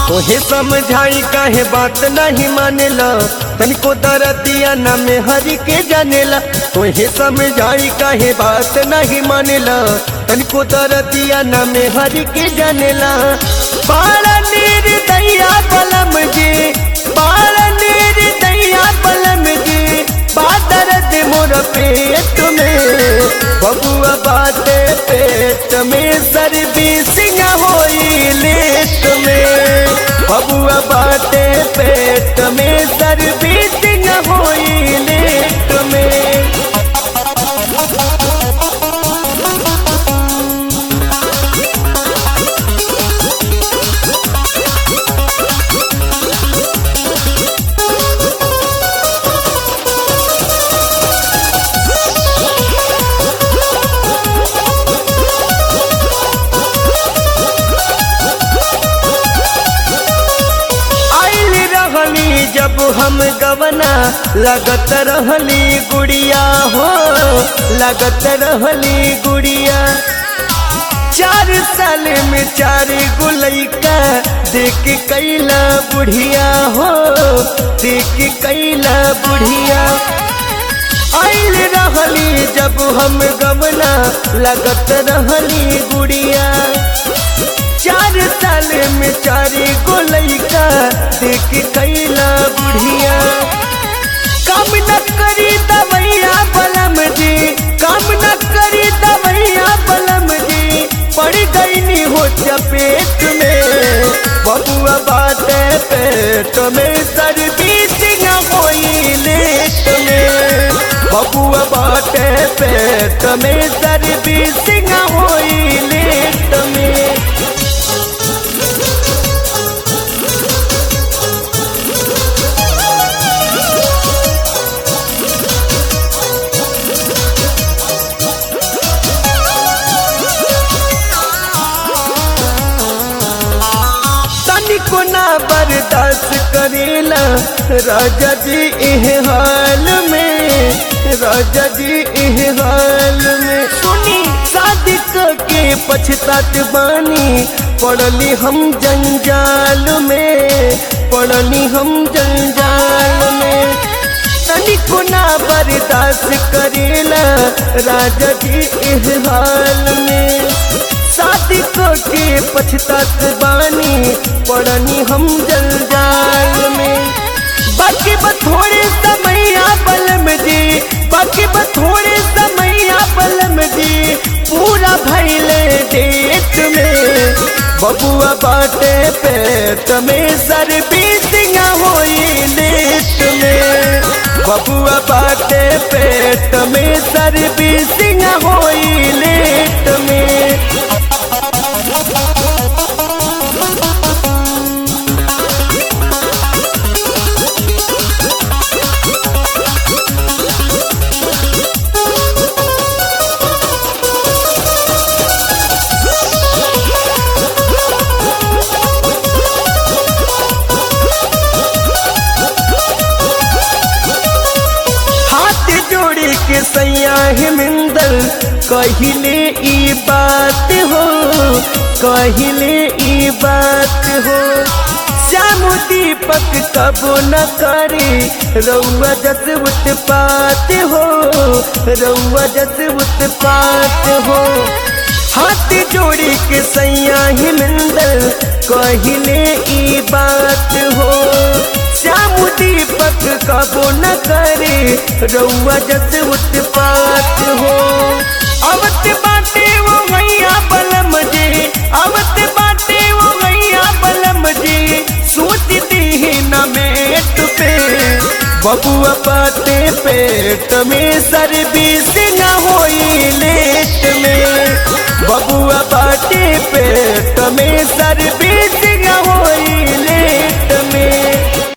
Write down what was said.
तोहे समझाई काहे बात नहीं मानेला तनिको दरदिया न में हरि के जानेला तोहे समझाई काहे बात नहीं मानेला तनिको दरदिया न में हरि के जानेला बाला नीर दैया बलम जी बाला नीर दैया बलम जी बादरद मोर पेट में बबुआ बाते पेट में सर्विसिंग होई लेट में बबुआ बाते पेट में सर्विसिंग होई लेट में आइल रहली जब हम गवना लगत रहली गुड़िया हो लगत रहली गुड़िया चार साल में चार गुलैका देख कैला बुढ़िया हो देख कैला बुढ़िया आइल रहली जब हम गवना लगत रहली गुड़िया चार साल में चारी को लैका देख कैला बुढ़िया काम न करी दवैया बलम जी काम न करी दवैया बलम जी पड़ गईनी हो चपेट में बबुआ बाटे पेट में सर्विसिंग होई लेट में बबुआ बाटे पेट में सर्विसिंग होई लेट में तनिको ना बर्दाश्त करेला राजा जी इह हाल में राजा जी इह हाल में सुनी शादी के पछतात बानी पड़ली हम जंजाल में पड़ली हम जंजाल में तनिको ना बर्दाश्त करेला राजा जी इह हाल में शादी के पछतात बानी पड़नी हम जंजाल में बाकी बथोड़े समैया बलम जी बाकी बथोड़े समैया बलम जी पूरा भैले डेट में बबुआ बाटे पेट में सर्विसिंग होई लेट में बबुआ बाटे पेट में सर्विसिंग होई लेट में हाथ जोड़ी के सैया हिमिंदर कहिले ई बात हो कहिले ई बात हो श्याम दीपक कबो न करे रउआ जस उत्पात हो रउआ जस उत्पात हो हाथ जोड़ी के सैया हिमिंदर कहिले ई बात हो श्याम दीपक कबो न करे रउआ जस उत्पात हो अवत बाटे वो मैया बलम जी अवत बाटे वो मैया बलम जी सोचती ही न मेट पे बबुआ पाते पेट में सर्विसिंग होई लेट में बबुआ बाटे पेट में सर्विसिंग होई लेट में